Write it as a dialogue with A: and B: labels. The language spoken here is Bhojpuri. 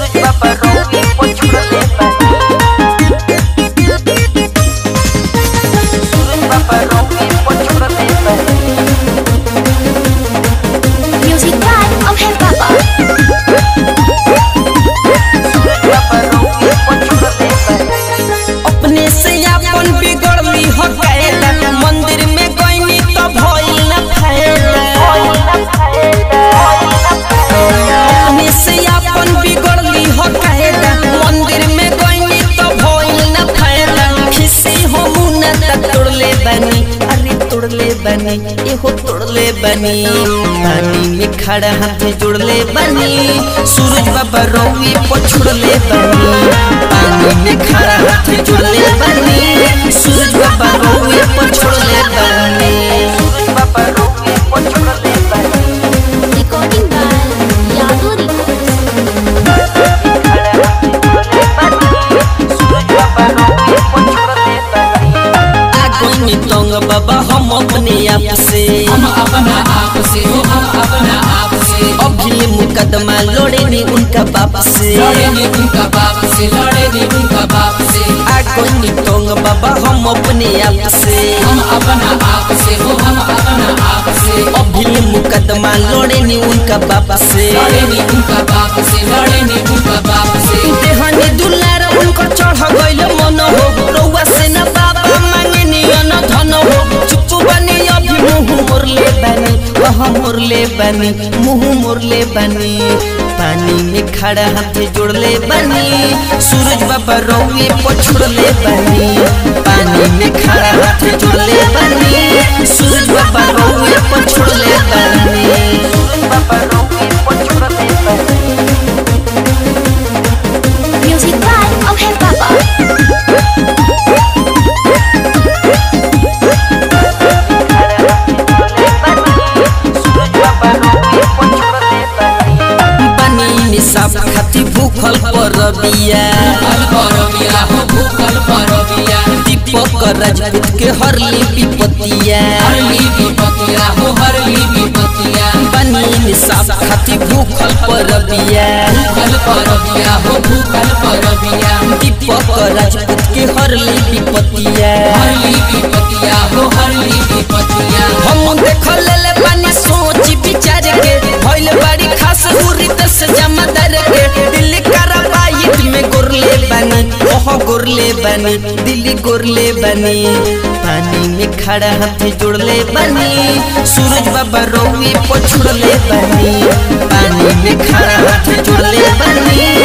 A: बाबा रोगी पछुड़ले बानी सूरज बाबा रोगी पछुड़ले बानी
B: Music by Abhay Papa.
A: सूरज बाबा रोगी पछुड़ले बानी
C: अपने से अपन बिगड़ली हो गैला मंदिर में गईनी तो भइल न फैला अपने से अपन बिगड़ली हो गैला मंदिर में गईनी तो भइल न फैला खिसी हो मुना तक तोड़ले बनी अरे तोड़ले बनी एहो तोड़ले बनी पानी में खड़ा हाथ जोड़ले बनी सूरज बाबा रौवी पछुड़ले बनी पानी में खड़ा हाथ जोड़ले बनी सूरज बाबा रौवी पछुड़ले बनी
A: सूरज बाबा रोगी पछुड़ले बानी
B: Recording by Yadu Records.
A: सूरज बाबा रोगी पछुड़ले बानी
C: आगोनी तंग बाबा हम अपने आप से
D: हम अपना आप से हो हम अपना आप से
C: अभी मुकदमा लड़े नहीं उनका बाप से
D: लड़े ने उनका बाप से लड़े ने उनका बाप से
C: आगोनी तंग बाबा हम अपने आप से
D: हम अपना आप से हो हम अपना आप से
C: अभी मुकदमा लड़े नहीं उनका बाप से
D: लड़े ने उनका बाप से लड़े ने उनका बाप से
C: देहनी दुलार उनको चढ़ गइल मन हो रउआ से न बाबा मांगे नियन धन हो चुप बनी अभी मुंह मोरले बनी वह मोरले बनी मुंह मोरले बनी पानी में खड़ा हाथ जोड़ले बनी सूरज बाबा रउए पछुड़ले बनी पानी में खड़ा हाथ जोड़ले बनी सूरज बाबा रउए पछुड़ले बनी
A: सूरज बाबा रोगी पछुड़ले बानी
B: Music by Abhay Papa.
A: सूरज बाबा रोगी पछुड़ले बानी
C: बनी निसाब खाती भूखल पर बिया
D: भूखल परबिया हो भूखल परबिया
C: दीपक राजपूत के हरली विपतिया
D: हरली विपतिया हो हरली विपतिया
C: बनी निसाब खाती भूखल पर बिया
D: भूखल परबिया हो भूखल परबिया
C: दीपक राजपूत के हरली विपतिया
D: हरली विपतिया हो हरली विपतिया
C: हम देखल ले बनी सोच विचार के भइल बड़ी खास हुरी दस जमादार के दिल्ली कराबाइट में गोरले बनी ओह गोरले बनी दिल्ली गोरले बनी पानी में खड़ा हाथ जोड़ले बनी सूरज बाबा रौवी पछुड़ले बनी पानी में खड़ा हाथ जोड़ले बनी